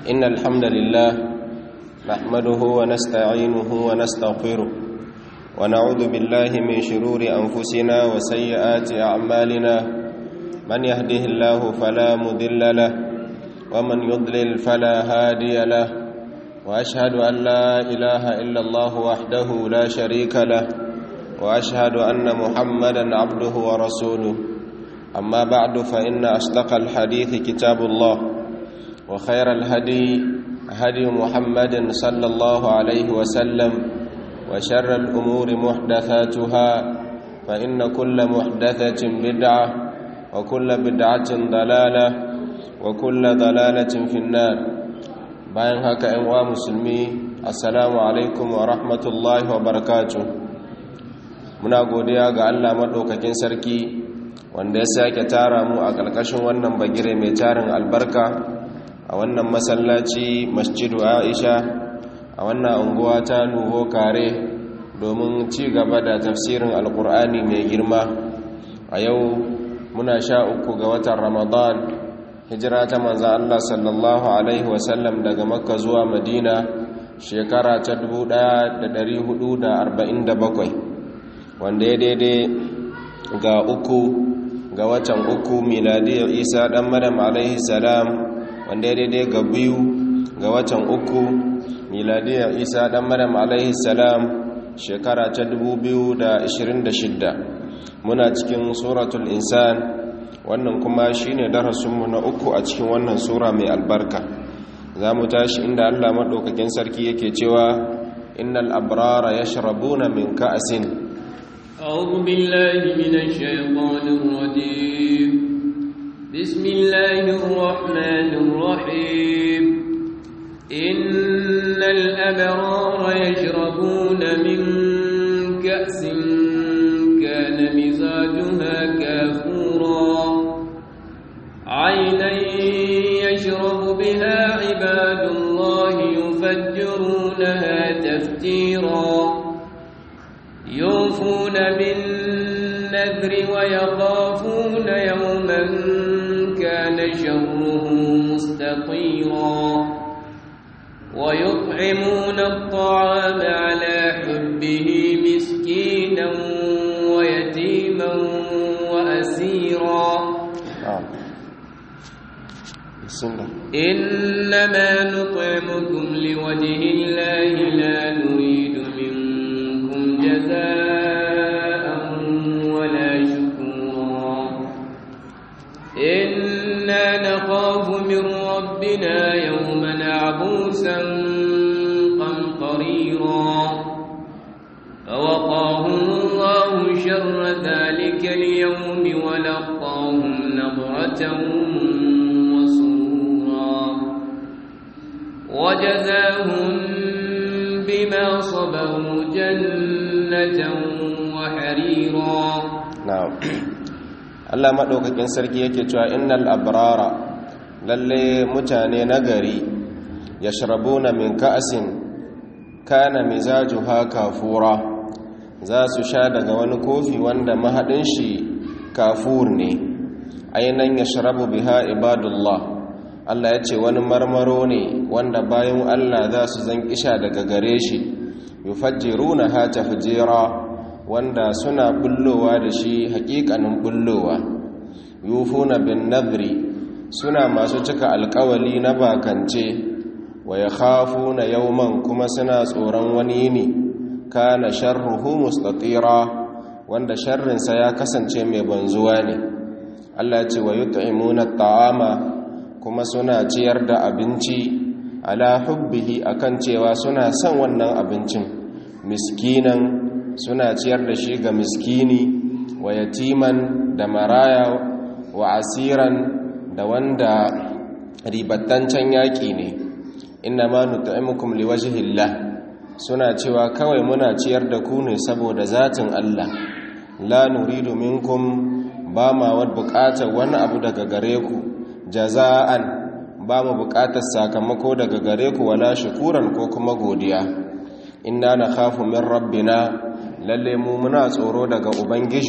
إن الحمد لله نحمده ونستعينه ونستغفره ونعوذ بالله من شرور أنفسنا وسيئات أعمالنا من يهده الله فلا مذل له ومن يضلل فلا هادي له وأشهد أن لا إله إلا الله وحده لا شريك له وأشهد أن محمدا عبده ورسوله أما بعد فإن أصدق الحديث كتاب الله وخير الهدي هدي محمد صلى الله عليه وسلم وشر الأمور محدثاتها فإن كل محدثة بدعة وكل بدعة ضلالة وكل ضلالة في النار bayan haka ‘yan uwa musulmi assalamu alaikum wa rahmatullahi wa barakatu muna godiya ga allah maɗaukakin sarki wanda ya sake tara mu a ƙarƙashin wannan bagire mai tarin albarka a wannan masallaci masjidu aisha a wannan unguwa ta nuho kare domin ci gaba da tafsirin alkur'ani mai girma a yau muna sha uku ga watan ramadan hijira ta manzan allah sallallahu alaihi wasallam daga makka zuwa madina shekara ta 1447 wanda ya daidai ga uku ga watan uku miladiyar isa dan madam alaihi salam wanda ya daidai ga biyu ga watan uku miladiyar isa dan madam alaihi salam shekara ta 2026 muna cikin suratul insan wannan kuma shine darasinmu na uku a cikin wannan sura mai albarka za mu tashi inda allah maɗaukakin sarki yake cewa innal abrara yashrabuna min ka'asin أعوذ بالله من الشيطان الرجيم بسم الله الرحمن الرحيم إن الأبرار يشربون من كأس كان مزاجها كافورا عينا يشرب بها عباد الله يفجرونها تفجيرا يوفون بالنذر ويخافون يوما كان شره مستطيرا ويطعمون الطعام على حبه مسكينا ويتيما وأسيرا إنما نطعمكم لوجه الله لا نريد منكم جزاء ولا شكورا إنا نخاف من ربنا يوما عبوسا قمطريرا فوقاهم الله شر ذلك اليوم ولقاهم نضرة وسرورا وجزاهم بما صبروا جنة وحريرا na'am Allah madaukakin sarki yake cewa innal abrara lalle mutane nagari yashrabuna min ka'sin kana mizajuha kafura za su sha daga wani kofi wanda mahadin shi kafur ne ainan yashrabu biha ibadullah Allah ya ce wani marmaro ne wanda bayan Allah za su zan kisha daga gare shi yufajjiruna ha tafjira wanda suna bullowa da shi hakikanin bullowa yufuna bin nadri suna masu cika alkawali na bakance wa yakhafuna yawman kuma suna tsoron wani ne kana sharruhu mustatira wanda sharrinsa ya kasance mai banzuwa ne Allah ce wa yut'imuna at'ama kuma suna ciyar da abinci ala hubbihi akan cewa suna son wannan abincin miskinan suna ciyar da shi ga miskini wa yatiman da maraya wa asiran da wanda ribattancen yaƙi ne inna ma nut'imukum liwajhillah suna cewa kawai muna ciyar da ku ne saboda zatin Allah la nuridu minkum ba ma wad buƙatar wani abu daga gare ku jaza'an ba mu buƙatar sakamako daga gare ku wala shukuran ko kuma godiya inna nakhafu min rabbina lalle mu muna tsoro daga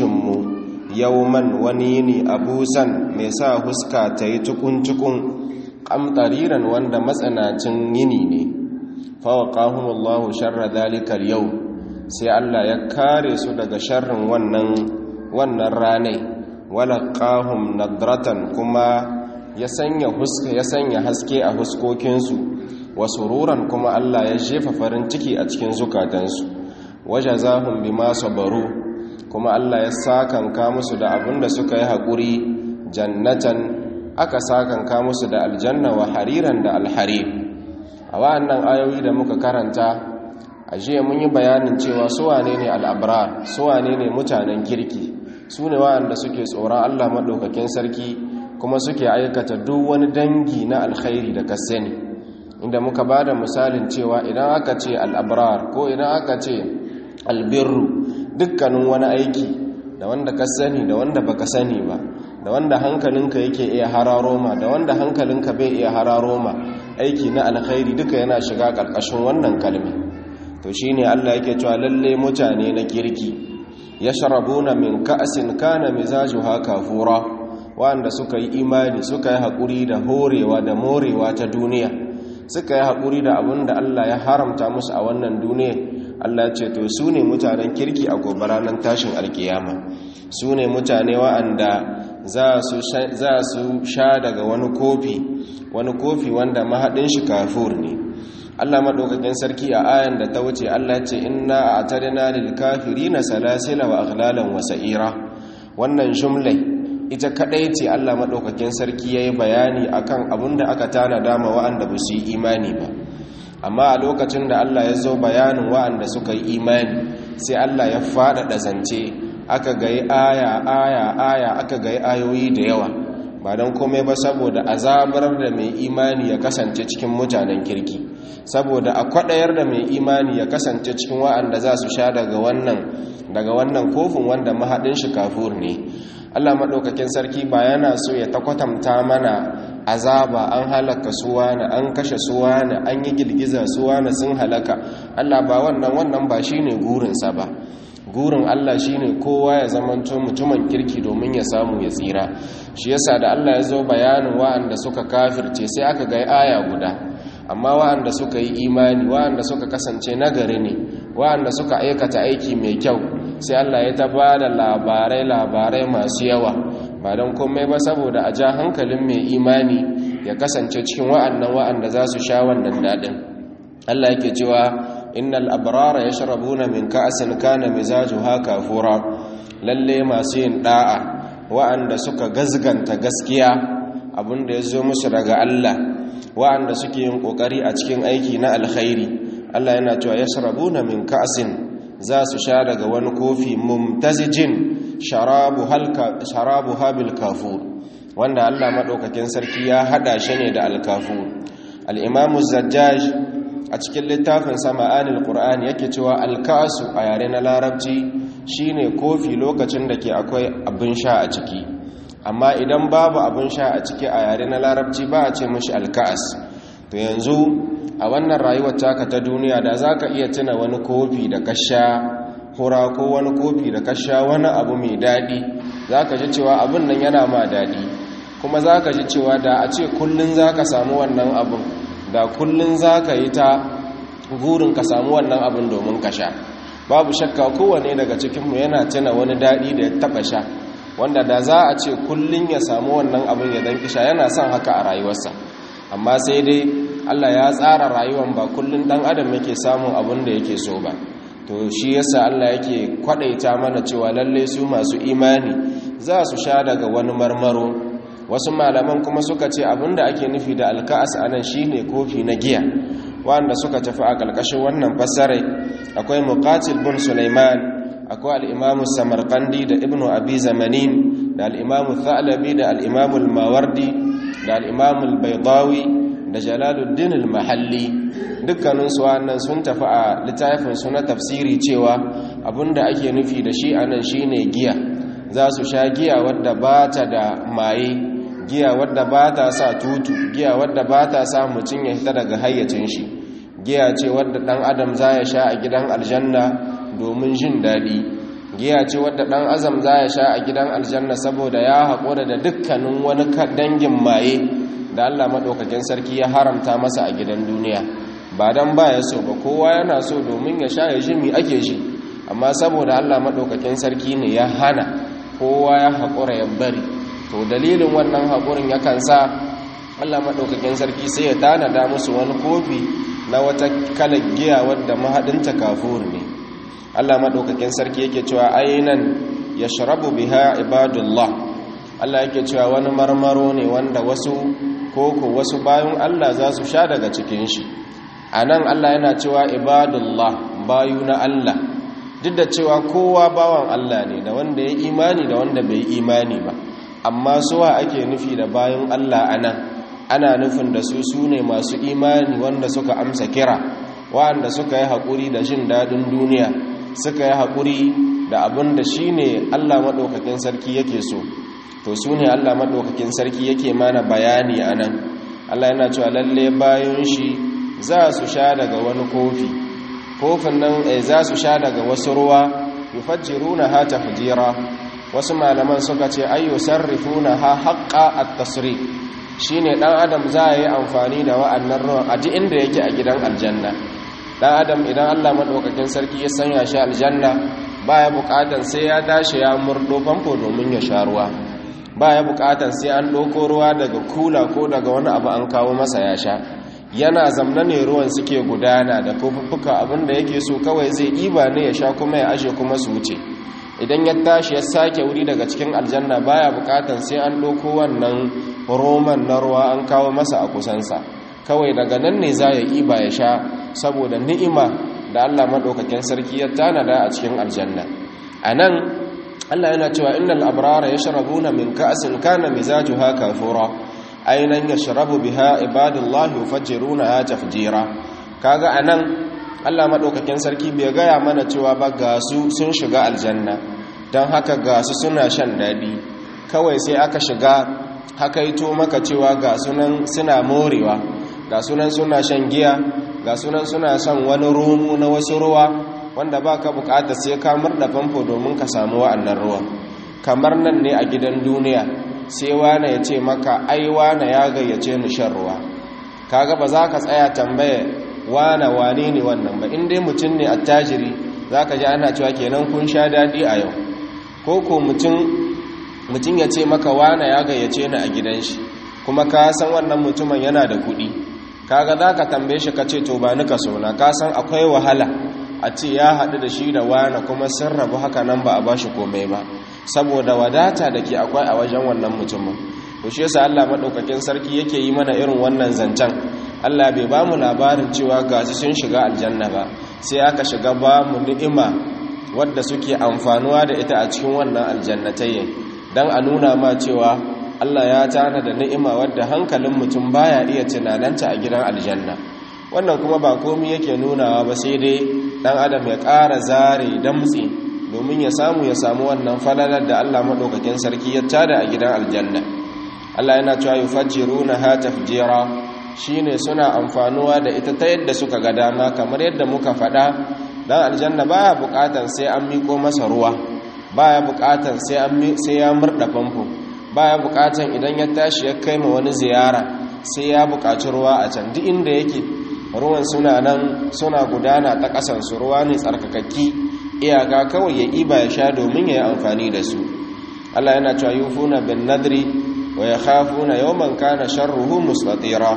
ubangijinmu yauman wani ne abusan mai sa huska ta yi tukun-tukun qamtariran wanda matsanacin yini ne fawaqahumullahu sharra dhalikal yau sai Allah ya kare su daga sharrin wannan wannan ranai walaqahum nadratan kuma ya sanya huska ya sanya haske a huskokinsu wa sururan kuma Allah ya jefa farin ciki a cikin zukatansu wajazahum bima sabaru kuma Allah ya sakanka musu da abinda suka yi haƙuri jannatan aka sakanka musu da aljanna wa hariran da alharir a wa'annan ayoyi da muka karanta a jiya mun yi bayanin cewa su wane ne al'abrar su wane ne mutanen kirki su ne wa'anda suke tsoron Allah maɗaukakin sarki kuma suke aikata duk wani dangi na alkhairi da kasani inda muka ba da misalin cewa idan aka ce al'abrar ko idan aka ce albirru dukkanin wani aiki da wanda ka sani da wanda baka sani ba da wanda hankalinka yake iya hararo ma da wanda hankalinka bai iya hararo ma aiki na alkhairi duka yana shiga ƙarƙashin wannan kalmi to shine Allah yake cewa lalle mutane na kirki yashrabuna min ka'sin kana mizajuha kafura wanda suka yi imani suka yi haƙuri da horewa da morewa ta duniya suka yi haƙuri da abin da Allah ya haramta musu a wannan duniya Allah ce to su ne mutanen kirki a gobe ranar tashin alkiyama su ne mutane wa'anda za su sha daga wani kofi wani kofi wanda mahaɗin shi kafur ne Allah maɗaukakin sarki a ayan da ta wuce Allah ce inna a tarina lil kafirina salasila wa aghlalan wa sa'ira wannan jumlai ita kadai ce Allah maɗaukakin sarki yayi bayani akan abin da aka tana dama wa'anda ba su yi imani ba amma a lokacin da Allah ya zo bayanin wa'anda suka yi imani sai Allah ya faɗaɗa zance aka gayi aya aya aya aka gayi ayoyi da yawa ba don komai ba saboda azabar da mai imani ya kasance cikin mutanen kirki saboda a kwaɗayar da mai imani ya kasance cikin wa'anda za su sha daga wannan daga wannan kofin wanda mahaɗin shi kafur ne Allah maɗaukakin sarki ba yana so ya takwatanta mana azaba an halaka suwana an kashe suwana an yi girgiza suwana sun halaka Allah ba wannan wannan ba shine gurinsa ba gurin Allah shine kowa ya zamanto mutumin kirki domin ya samu ya tsira shi yasa da Allah ya zo bayanin wa'anda suka kafirce sai aka ga aya guda amma wa'anda suka yi imani wa'anda suka kasance nagari ne wa'anda suka aikata aiki mai kyau sai Allah ya ta ba da labarai labarai masu yawa ba don komai ba saboda a ja hankalin mai imani ya kasance cikin wa'annan wa'anda za su sha wannan daɗin Allah yake cewa innal abrara yashrabuna min ka'sin kana mizajuha kafura lalle masu yin da'a wa'anda suka gazganta gaskiya abinda ya zo musu daga Allah wa'anda suke yin kokari a cikin aiki na alkhairi Allah yana cewa yashrabuna min ka'sin za su sha daga wani kofi mumtazijin sharabu halka sharabu habil kafur wanda Allah madaukakin sarki ya hada shi ne da alkafur al-imam az-zajjaj a cikin littafin sama'anil qur'ani yake cewa alkasu a yare na larabci shine kofi lokacin da ke akwai abin sha a ciki amma idan babu abin sha a ciki a yare na larabci ba a ce mashi alkas to yanzu a wannan rayuwar taka ta duniya da za ka iya tuna wani kofi da ka sha hura ko wani kofi da ka sha wani abu mai daɗi za ka ji cewa abin nan yana ma daɗi kuma za ka ji cewa da a ce kullum za ka samu wannan abin da kullum za ka yi ta gurin ka samu wannan abin domin ka sha babu shakka kowane daga cikinmu yana tuna wani daɗi da ya taɓa sha wanda da za a ce kullum ya samu wannan abin ya danki sha yana son haka a rayuwarsa amma sai dai allah ya tsara rayuwan ba kullum ɗan adam yake samun abin da yake so ba to shi yasa allah yake kwaɗaita mana cewa lallai su masu imani za su sha daga wani marmaro wasu malaman kuma suka ce abinda ake nufi da alka'as anan shine kofi na giya wanda suka tafi a ƙarƙashin wannan fassarai akwai muqatil bin sulaiman akwai al-imamu samarqandi da ibnu abi zamanin da al-imamu thalabi da al-imamu al-mawardi da al-imamu al-baydawi da jalaluddin al-mahalli dukkanin su wannan sun tafi a littafin su na tafsiri cewa abinda ake nufi da shi anan shine giya za su sha giya wadda ba ta da maye giya wadda ba ta sa tutu giya wadda ba ta sa mutum ya fita daga hayyacin shi giya ce wadda ɗan adam za ya sha a gidan aljanna domin jin daɗi giya ce wadda ɗan azam za ya sha a gidan aljanna saboda ya haƙura da dukkanin wani dangin maye da Allah madaukakin sarki ya haramta masa a gidan duniya ba dan baya so ba kowa yana so domin ya sha ya ji mi ake ji amma saboda Allah madaukakin sarki ne ya hana kowa ya haƙura ya bari to dalilin wannan haƙurin yakan sa Allah maɗaukakin sarki sai ya tanada musu wani kofi na wata kalar giya wadda mahaɗinta kafur ne Allah maɗaukakin sarki yake cewa ainan ya sharabu biha ibadullah Allah yake cewa wani marmaro ne wanda wasu koko wasu bayan Allah za su sha daga cikin shi a nan Allah yana cewa ibadullah bayu na Allah duk da cewa kowa bawan Allah ne da wanda ya imani da wanda bai imani ba amma suwa ake nufi da bayan Allah a nan ana nufin da su su ne masu imani wanda suka amsa kira wa'anda suka yi haƙuri da jin daɗin duniya suka yi haƙuri da abin da shi ne Allah maɗaukakin sarki yake so to su ne Allah maɗaukakin sarki yake mana bayani a nan Allah yana cewa lalle bayan shi za su sha daga wani kofi kofin nan za su sha daga wasu ruwa yufajjiruna ha tafjira wasu malaman suka ce ayyu sarrifuna ha haqqa at-tasrif shine dan adam za yi amfani da wa'annan ruwan a duk inda yake a gidan aljanna dan adam idan Allah madaukakin sarki ya sanya shi aljanna baya bukatan sai ya dashi ya murdo famfo domin ya sha ruwa baya bukatan sai an doko ruwa daga kula ko daga wani abu an kawo masa ya sha yana zamna ne ruwan suke gudana da kofuffuka abinda yake so kawai zai iba ne ya sha kuma ya ashe kuma su wuce idan ya tashi ya sake wuri daga cikin aljanna baya bukatan sai an ɗauko wannan roman na ruwa an kawo masa a kusansa kawai daga nan ne za ya iba ya sha saboda ni'ima da Allah maɗaukakin sarki ya tanada a cikin aljanna a nan Allah yana cewa innal abrara yashrabuna min ka'sin kana mizajuha kafura ainan yashrabu biha ibadullahi yufajjiruna tafjira kaga anan Allah maɗaukakin sarki bai gaya mana cewa ba ga su sun shiga aljanna don haka ga su suna shan daɗi kawai sai aka shiga haka ito maka cewa ga sunan suna morewa ga sunan suna shan giya ga sunan suna son wani romo na wasu ruwa wanda ba ka bukata sai ka murda famfo domin ka samu wa'annan ruwan kamar nan ne a gidan duniya sai wane ya ce maka ai wane ya gayyace ni shan ruwa kaga ba za ka tsaya tambaya wane wane ne wannan ba in dai mutum ne attajiri za ka ji ana cewa kenan kun sha daɗi a yau ko ko mutum ya ce maka wane ya gayyace ni a gidan shi kuma ka san wannan mutumin yana da kuɗi kaga za ka tambaye shi ka ce to ba nika sona ka san akwai wahala a ce ya haɗu da shi da wane kuma sun rabu haka nan ba a ba shi komai ba saboda wadata da ke akwai a wajen wannan mutumin to shi yasa Allah madaukakin sarki yake yi mana irin wannan zancen Allah bai ba mu labarin cewa gasu sun shiga aljanna ba sai aka shiga ba mu ni'ima wadda suke amfanuwa da ita a cikin wannan aljannatayyin dan a nuna ma cewa Allah ya tana da ni'ima wadda hankalin mutum baya iya tunananta a gidan aljanna wannan kuma ba komai yake nunawa ba sai dai dan adam ya ƙara zare damtsi domin ya samu ya samu wannan falalar da Allah madaukakin sarki ya tada a gidan aljanna Allah yana cewa yufajjiruna ha tafjira shine suna amfanuwa da ita ta yadda suka ga dama kamar yadda muka faɗa dan aljanna baya buƙatan sai an miko masa ruwa baya buƙatan sai an sai ya murda famfo baya buƙatan idan ya tashi ya kai ma wani ziyara sai ya buƙaci ruwa a can duk inda yake ruwan suna nan suna gudana ta ƙasan su ruwa ne tsarkakakki iyaka kawai ya iba ya sha domin ya yi amfani da su Allah yana cewa yufuna bin nadri wa yakhafuna yawman kana sharruhu mustatira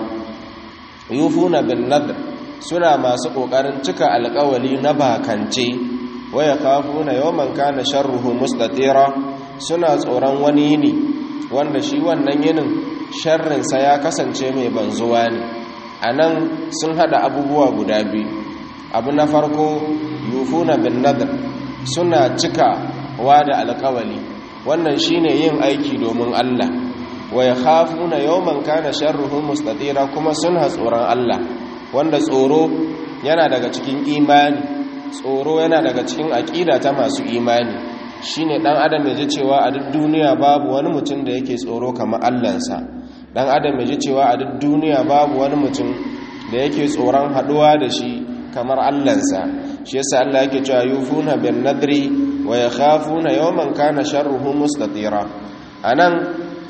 yufuna bin nadr suna masu kokarin cika alƙawali na bakance wa yakhafuna yawman kana sharruhu mustatira suna tsoron wani yini wanda shi wannan yinin sharrin sa ya kasance mai banzuwa ne anan sun hada abubuwa guda biyu abu na farko yufuna bin nadr suna cika wa da alƙawali wannan shine yin aiki domin Allah wa yakhafuna yawman kana sharruhu mustatira kuma suna tsoron Allah wanda tsoro yana daga cikin imani tsoro yana daga cikin aqida ta masu imani shine dan adam ya ji cewa a duk duniya babu wani mutum da yake tsoro kamar Allahnsa dan adam ya ji cewa a duk duniya babu wani mutum da yake tsoron haduwa da shi kamar Allahnsa shi yasa Allah yake cewa yufuna bin nadri wa yakhafuna yawman kana sharruhu mustatira anan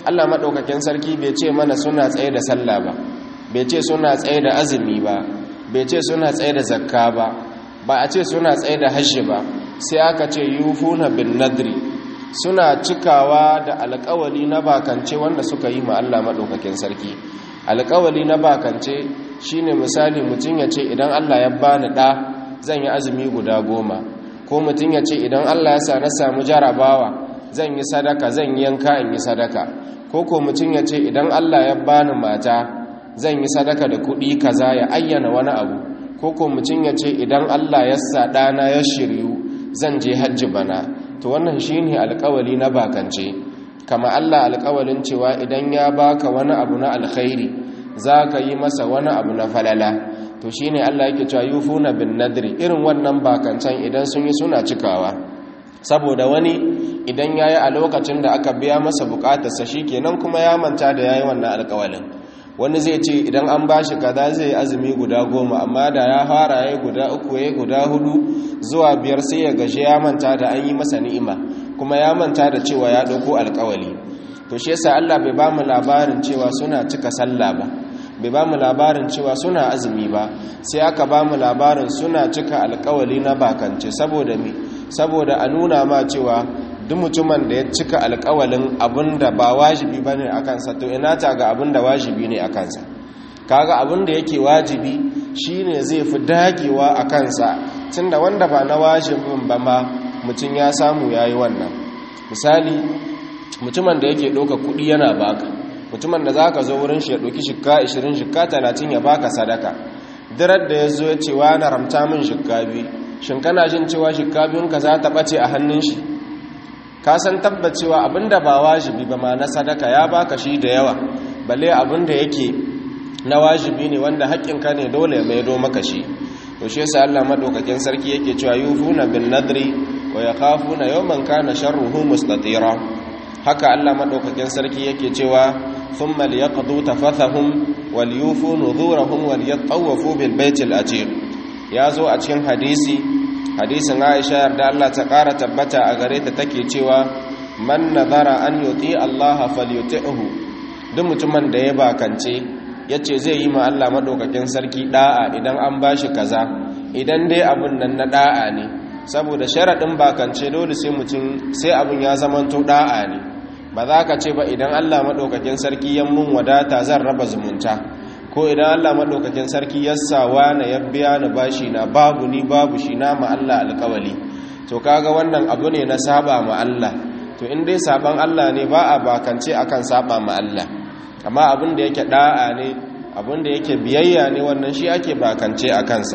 Allah maɗaukakin sarki bai ce mana suna tsaye da sallah ba bai ce suna tsaye da azumi ba bai ce suna tsaye da zakka ba ba a ce suna tsaye da hajji ba sai aka ce yufuna bin nadri suna cikawa da alƙawali na bakance wanda suka yi ma Allah maɗaukakin sarki alƙawali na bakance shine misali mutum ya ce idan Allah ya bani ɗa zan yi azumi guda goma ko mutum ya ce idan Allah ya sa na samu jarabawa zan yi sadaka zan yi yanka in yi sadaka ko ko mutum ya ce idan Allah ya bani mata zan yi sadaka da kuɗi kaza ya ayyana wani abu ko ko mutum ya ce idan Allah ya sa ɗana ya shiryu zan je hajji bana to wannan shine alƙawali na bakance kama Allah alƙawalin cewa idan ya baka wani abu na alkhairi za ka yi masa wani abu na falala to shine Allah yake cewa yufuna bin nadri irin wannan bakancan idan sun yi suna cikawa saboda wani idan yayi a lokacin da aka biya masa bukatarsa shikenan kuma ya manta da yayi wannan alƙawalin wani zai ce idan an bashi kaza zai yi azumi guda goma amma da ya fara yayi guda uku yayi guda hudu zuwa biyar sai ya gaje ya manta da an yi masa ni'ima kuma ya manta da cewa ya dauko alƙawali to shi yasa Allah bai ba mu labarin cewa suna cika sallah ba bai ba mu labarin cewa suna azumi ba sai aka ba mu labarin suna cika alkawali na bakance saboda me saboda a nuna ma cewa duk mutumin da ya cika alkawalin abinda ba wajibi bane a kansa to ina ta ga abinda wajibi ne a kansa kaga abinda yake wajibi shine zai fi dagewa a kansa tunda wanda ba na wajibin ba ma mutum ya samu yayi wannan misali mutumin da yake ɗauka kuɗi yana baka mutumin da za ka zo wurin shi ya ɗauki shikka 20 shikka 30 ya baka sadaka dirar da ya zo ya ce wa na ramta min shikka biyu shin kana jin cewa shikka biyunka za ta ɓace a hannun shi ka san tabbacewa abinda ba wajibi ba ma na sadaka ya baka shi da yawa balle abinda yake na wajibi ne wanda haƙƙinka ne dole ya maido maka shi to shi yasa Allah madaukakin sarki yake cewa yufuna bin nadri wa yakhafuna yawman kana sharruhu mustatira haka Allah madaukakin sarki yake cewa thumma liyaqdu tafathahum walyufu nuzurahum walyatawafu bil baitil atiq yazo a cikin hadisi hadisin Aisha yarda Allah ta ƙara tabbata a gare ta take cewa man nazara an yuti Allah falyuti'hu duk mutumin da ya bakance yace zai yi ma Allah madaukakin sarki da'a idan an bashi kaza idan dai abun nan na da'a ne saboda sharaɗin bakance dole sai mutum sai abun ya zamanto da'a ne ba za ka ce ba idan Allah maɗaukakin sarki ya mun wadata zan raba zumunta ko idan Allah maɗaukakin sarki ya sawa na ya biya ni bashi na babu ni babu shi na ma Allah alƙawali to kaga wannan abu ne na saba ma Allah to in dai saban Allah ne ba a bakance akan saba ma Allah amma abin da yake da'a ne abin da yake biyayya ne wannan shi ake bakance a kansa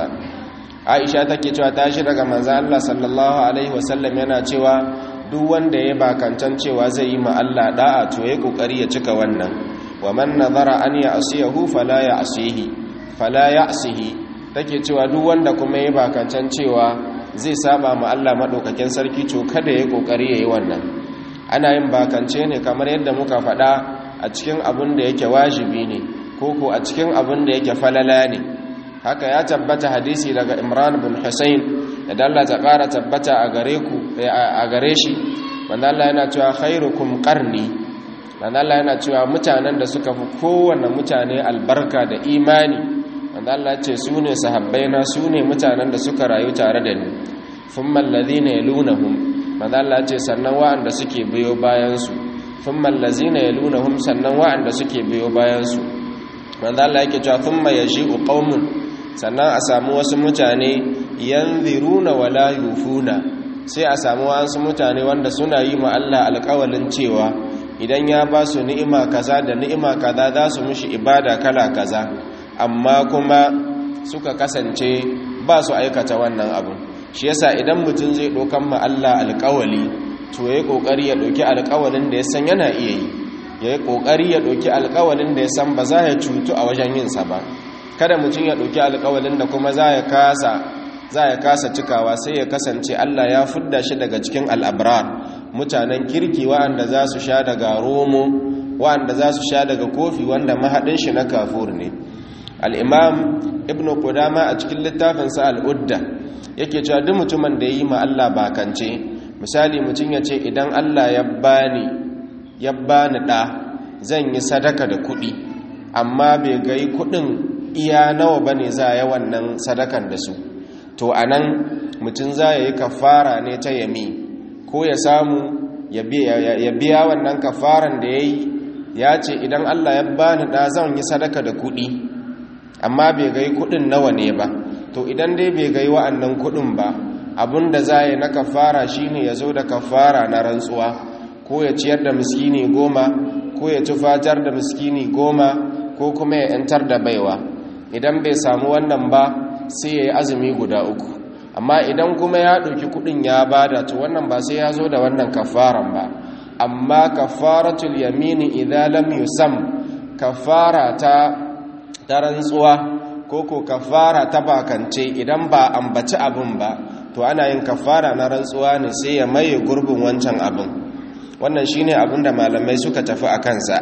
Aisha take cewa tashi daga manzo Allah sallallahu alaihi wasallam yana cewa duk wanda ya bakancan cewa zai yi ma Allah da'a to yayi kokari ya cika wannan wa man nazara an ya'siyahu fala ya'sihi fala ya'sihi take cewa duk wanda kuma ya bakancan cewa zai saba ma Allah madaukakin sarki to kada yayi kokari yayi wannan ana yin bakance ne kamar yadda muka faɗa a cikin abin da yake wajibi ne ko ko a cikin abin da yake falala ne haka ya tabbata hadisi daga Imran bin Hussein da Allah ta ƙara tabbata a gare ku a gare shi wanda Allah yana cewa khairukum qarni wanda Allah yana cewa mutanen da suka fi kowanne mutane albarka da imani wanda Allah ya ce su ne sahabbaina su ne mutanen da suka rayu tare da ni thumma alladhina yalunahum wanda Allah ya ce sannan wa'anda suke biyo bayan su thumma allazina yalunahum sannan wa'anda suke biyo bayan su wanda Allah yake cewa thumma yaji'u qaumun sannan a samu wasu mutane yanziruna wala yufuna sai a samu wasu mutane wanda suna yi ma Allah alƙawalin cewa idan ya ba su ni'ima kaza da ni'ima kaza za su mishi ibada kala kaza amma kuma suka kasance ba su aikata wannan abu shi yasa idan mutum zai ɗaukan ma Allah alƙawali to yayi kokari ya ɗauki alƙawalin da ya san yana iya yi yayi kokari ya ɗauki alƙawalin da ya san ba za ya cutu a wajen yin sa ba kada mutum ya ɗauki alƙawalin da kuma za ya kasa za ya kasa cikawa sai ya kasance Allah ya fudda shi daga cikin al'abrar mutanen kirki wa'anda za su sha daga romo wa'anda za su sha daga kofi wanda mahaɗin shi na kafur ne al'imam ibn Qudama a cikin littafinsa al'udda yake cewa duk mutumin da ya yi ma Allah bakance misali mutum ya ce idan Allah ya bani ya bani ɗa zan yi sadaka da kuɗi amma bai gai kuɗin iya nawa bane za ya wannan sadakan da su to anan mutum za ya yi kafara ne ta yami ko ya samu ya biya wannan kafaran da ya yi ya ce idan Allah ya bani da zan yi sadaka da kuɗi amma bai gai kuɗin nawa ne ba to idan dai bai gai wa'annan kuɗin ba da za yi na kafara shine ya zo da kafara na rantsuwa ko ya ciyar da miskini goma ko ya tufatar da miskini goma ko kuma ya 'yantar da baiwa idan bai samu wannan ba sai ya yi azumi guda uku amma idan kuma ya ɗauki kuɗin ya bada to wannan ba sai ya zo da wannan kafaran ba amma kafaratul yamini idan lam yusam kafara ta ta rantsuwa ko ko kafara ta bakance idan ba ambaci abin ba to ana yin kafara na rantsuwa ne sai ya maye gurbin wancan abin wannan shine abin da malamai suka tafi a kansa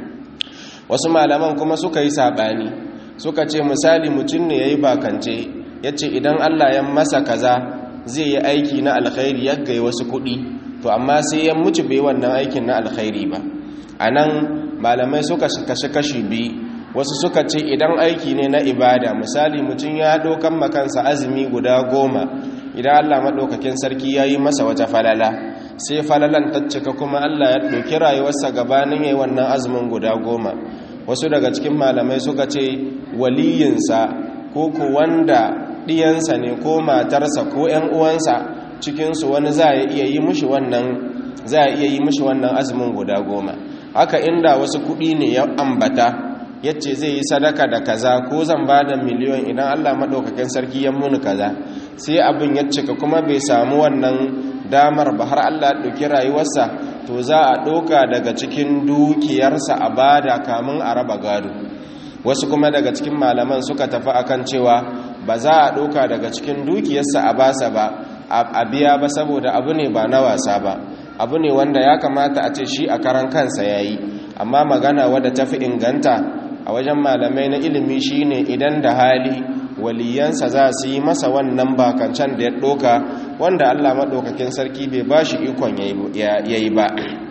wasu malaman kuma suka yi sabani suka ce misali mutum ne yayi bakance yace idan Allah ya masa kaza zai yi aiki na alkhairi ya ga wasu kuɗi to amma sai ya mutu bai wannan aikin na alkhairi ba anan malamai suka kashe kashi biyu wasu suka ce idan aiki ne na ibada misali mutum ya dokan makansa azumi guda goma idan allah maɗaukakin sarki ya yi masa wata falala sai falalan ta cika kuma allah ya ɗauki rayuwarsa gabanin ya yi wannan azumin guda goma wasu daga cikin malamai suka ce waliyinsa ko ku wanda ɗiyansa ne ko matarsa ko ‘yan uwansa cikinsu wani za a iya yi mushi wannan za a iya yi mushi wannan azumin guda goma haka inda wasu kuɗi ne ya ambata yace zai yi sadaka da kaza ko zan ba da miliyon idan Allah maɗaukakin sarki ya muni kaza sai abin ya cika kuma bai samu wannan damar ba har Allah ɗauki rayuwarsa to za a ɗauka daga cikin dukiyarsa a bada kamun a raba gado wasu kuma daga cikin malaman suka tafi akan cewa ba za a ɗauka daga cikin dukiyarsa a basa ba a biya ba saboda abu ne ba na wasa ba abu ne wanda ya kamata a ce shi a karan kansa ya yi amma magana wadda ta fi inganta a wajen malamai na ilimi shine idan da hali waliyansa za su yi masa wannan bakancan da ya ɗoka wanda allah maɗaukakin sarki bai ba shi ikon ya yi ba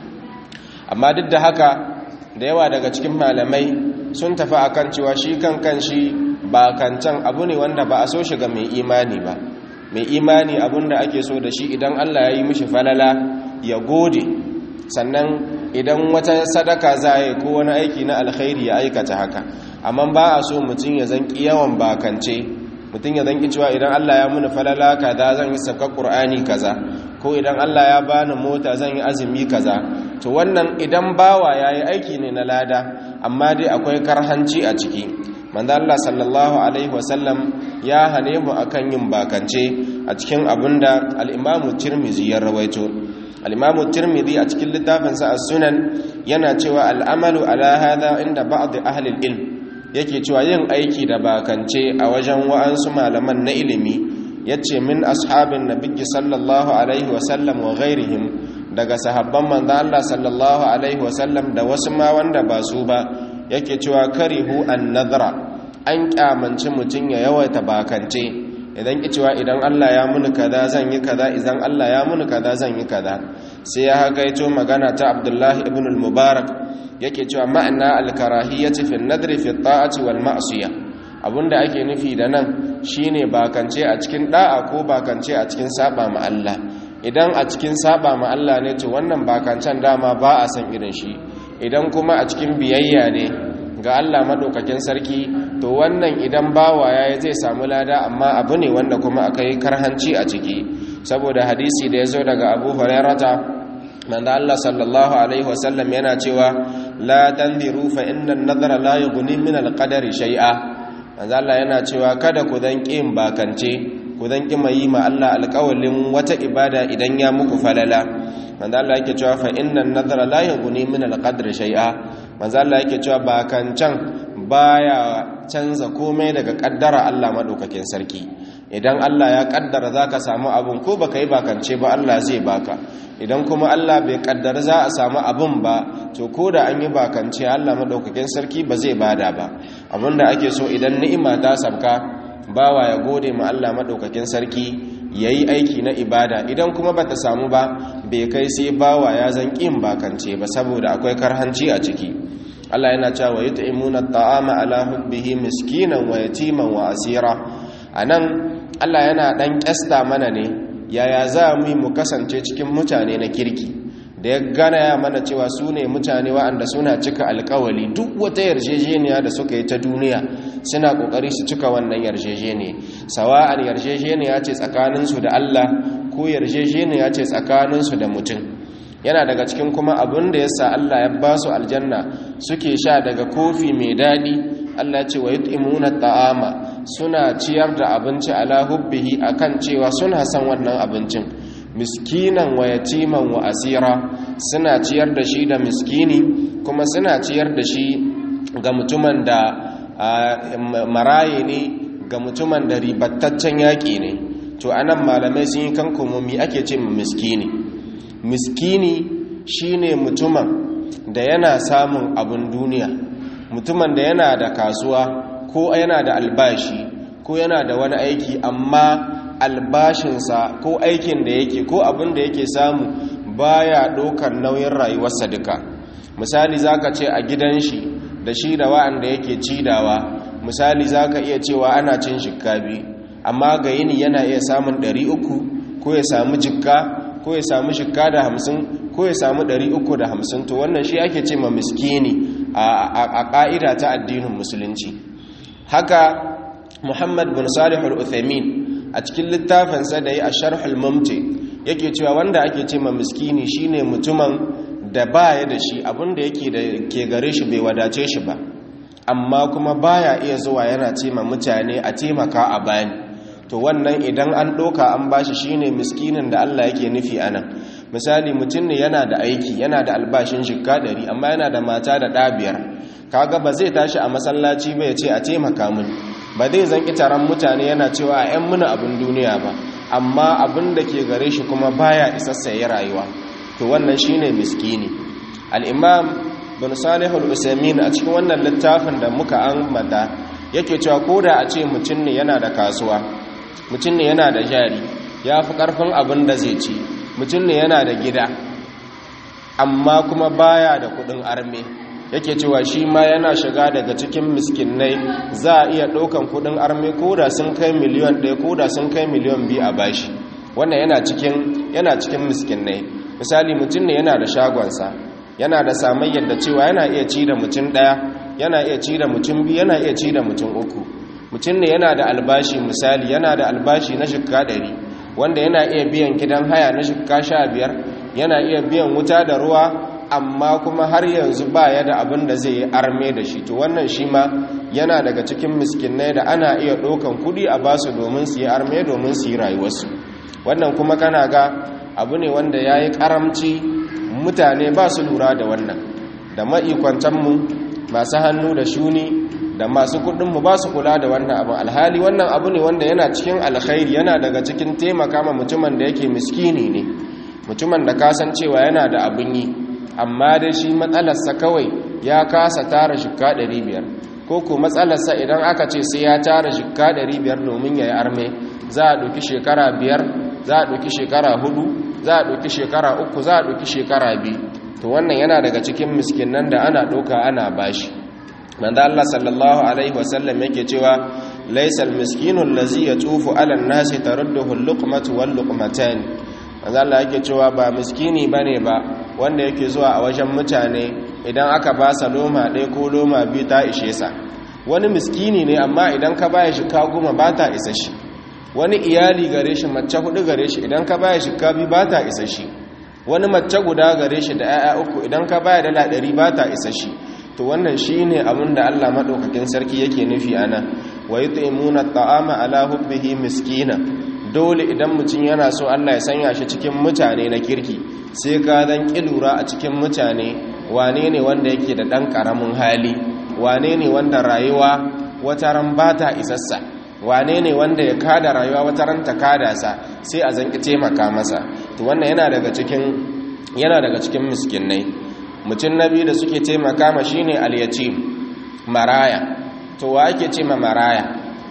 amma duk da haka da yawa daga cikin malamai sun tafi akan cewa shi kan kan shi bakancan abu ne wanda ba a so shiga mai imani ba mai imani abun da ake so da shi idan allah ya yi mishi falala ya gode sannan idan wata sadaka za a yi ko wani aiki na alkhairi ya aikata haka amma ba a so mutum ya zanki yawan bakance mutum ya zanki cewa idan Allah ya muni falala kaza zan yi saka qur'ani kaza ko idan Allah ya bani mota zan yi azumi kaza to wannan idan bawa yayi aiki ne na lada amma dai akwai karhanci a ciki manzo Allah sallallahu alaihi wasallam ya hane mu akan yin bakance a cikin abinda al-Imam Tirmidhi ya rawaito al-Imam Tirmidhi a cikin littafinsa as-Sunan yana cewa al-amalu ala hadha inda ba'd ahli al-ilm yake cewa yin aiki da bakance a wajen wa'ansu malaman na ilimi yace min ashabin nabiyyi sallallahu alaihi wasallam wa ghairihim daga sahabban manzo Allah sallallahu alaihi wasallam da wasu ma wanda ba su ba yake cewa karihu an-nadra an kyamanci mutun ya yawaita bakance idan ki cewa idan Allah ya muni kaza zan yi kaza idan Allah ya muni kaza zan yi kaza sai ya hagaito magana ta Abdullah ibn al-Mubarak yake cewa ma'ana al-karahiyyati fi an-nadri fi at-ta'ati wal ma'siyah abinda ake nufi da nan shine bakance a cikin da'a ko bakance a cikin saba ma Allah idan a cikin saba ma Allah ne to wannan bakancan dama ba a san irin shi idan kuma a cikin biyayya ne ga Allah madaukakin sarki to wannan idan bawa yayi zai samu lada amma abu ne wanda kuma akai karhanci a ciki saboda hadisi da yazo daga Abu Hurairata manzo Allah sallallahu alaihi wasallam yana cewa la tanziru fa inna an-nadhara la yughni min al-qadari shay'a manzo Allah yana cewa kada ku dan kin bakance ku dan ki mai ma Allah alƙawalin wata ibada idan ya muku falala manzo Allah yake cewa fa inna an-nadhara la yughni min al-qadri shay'a manzo Allah yake cewa bakancan baya canza komai daga kaddara Allah madaukakin sarki idan Allah ya kaddara zaka samu abun ko baka yi bakance ba Allah zai baka idan kuma Allah bai kaddara za a samu abun ba to ko da an yi bakance Allah madaukakin sarki ba zai bada ba abinda ake so idan ni'ima ta sabka bawa ya gode ma Allah madaukakin sarki yayi aiki na ibada idan kuma bata samu ba bai kai sai bawa ya zan kin bakance ba saboda akwai karhanci a ciki Allah yana cewa yut'imuna at'ama ala hubbihi miskinan wa yatiman wa asira anan Allah yana dan kyasta mana ne yaya za mu yi mu kasance cikin mutane na kirki da ya gana ya mana cewa su ne mutane wa'anda suna cika alkawali duk wata yarjejeniya da suka yi ta duniya suna kokari su cika wannan yarjejeniya sawa'an yarjejeniya ce tsakaninsu da Allah ko yarjejeniya ce tsakaninsu da mutum yana daga cikin kuma abin da yasa Allah ya ba su aljanna suke sha daga kofi mai daɗi Allah ce wa yut'imuna ta'ama suna ciyar da abinci ala hubbihi akan cewa suna san wannan abincin miskinan wa yatiman wa asira suna ciyar da shi da miskini kuma suna ciyar da shi ga mutumin da maraye ne ga mutumin da ribattaccen yaƙi ne to anan malamai sun yi kan kumomi ake ce miskini miskini shine mutumin da yana samun abin duniya mutumin da yana da kasuwa ko yana da albashi ko yana da wani aiki amma albashinsa ko aikin da yake ko abin da yake samu baya ɗaukar nauyin rayuwarsa duka misali zaka ce a gidan shi da shi da wa'anda yake cidawa misali zaka iya cewa ana cin shikabi amma ga yini yana iya samun 300 ko ya samu jikka ko ya samu shikka da hamsin ko ya samu 350 to wannan shi ake ce ma miskini a ƙa'ida ta addinin musulunci haka muhammad bin salih al-uthaymin a cikin littafinsa da yi a sharhul mumti yake cewa wanda ake ce ma miskini shine mutumin da baya da shi abinda yake da ke gare shi bai wadace shi ba amma kuma baya iya zuwa yana ce ma mutane a taimaka a bani to wannan idan an ɗoka an bashi shine miskinin da Allah yake nufi anan misali mutum ne yana da aiki yana da albashin shikka ɗari amma yana da mata da ɗabiyar kaga ba zai tashi a masallaci ba ya ce a taimaka mini ba zai zan taron mutane yana cewa a 'yan muna abin duniya ba amma abin da ke gare shi kuma baya isassa ya rayuwa to wannan shine miskini al-imam bin salih al-usaimin a cikin wannan littafin da muka ambata yake cewa koda a ce mutum ne yana da kasuwa mutum ne yana da jari ya fi karfin abin da zai ci mutum ne yana da gida amma kuma baya da kudin arme yake cewa shi ma yana shiga daga cikin miskinai za a iya ɗaukan kudin arme koda sun kai miliyan ɗaya koda sun kai miliyan biyu a bashi wannan yana cikin yana cikin miskinai misali mutum ne yana da shagonsa yana da samayyar da cewa yana iya ci da mutum ɗaya yana iya ci da mutum biyu yana iya ci da mutum uku mutum ne yana da albashi misali yana da albashi na shikka ɗari wanda yana iya biyan gidan haya na shikka sha biyar yana iya biyan wuta da ruwa amma kuma har yanzu ba ya da abin da zai yi arme da shi to wannan shi ma yana daga cikin miskinai da ana iya ɗaukan kuɗi a basu domin su yi arme domin su yi rayuwarsu wannan kuma kana ga abu ne wanda ya yi ƙaramci mutane ba su lura da wannan da ma'ikwantanmu masu hannu da shuni da masu kuɗinmu ba su kula da wannan abin alhali wannan abu ne wanda yana cikin alkhairi yana daga cikin taimaka ma mutumin da yake miskini ne mutumin da kasancewa yana da abin yi amma dai shi matsalarsa kawai ya kasa tara shikka 500 ko ko matsalarsa idan aka ce sai ya tara shikka 500 domin ya yi arme za a ɗauki shekara biyar za a ɗauki shekara hudu za a ɗauki shekara uku za a ɗauki shekara biyu to wannan yana daga cikin miskinan da ana ɗauka ana bashi manzo Allah sallallahu alaihi wasallam yake cewa laysal miskinu allazi yatufu ala an-nasi tarudduhu al-luqmatu wal-luqmatan manzo Allah yake cewa ba miskini bane ba wanda yake zuwa a wajen mutane idan aka ba sa loma ɗaya ko loma biyu ta ishe sa wani miskini ne amma idan ka baya shi ka goma ba ta isa shi wani iyali gare shi mace hudu gare shi idan ka baya shi ka bi ba ta isa shi wani mace guda gare shi da 'ya'ya uku idan ka baya dala ɗari ba ta isa shi to wannan shi ne abin da allah maɗaukakin sarki yake nufi a nan wa yi ta'imuna ta'ama ala hubbihi miskina dole idan mutum yana so allah ya sanya shi cikin mutane na kirki sai ka dan ƙilura a cikin mutane wane ne wanda yake da ɗan ƙaramin hali wane ne wanda rayuwa wata ran ba ta isassa wane ne wanda ya kada rayuwa wata ran ta kada sa sai a zanki taimaka masa to wannan yana daga cikin yana daga cikin miskinai mutum nabi da suke taimaka ma shine al-yatim maraya to wa ake ce ma maraya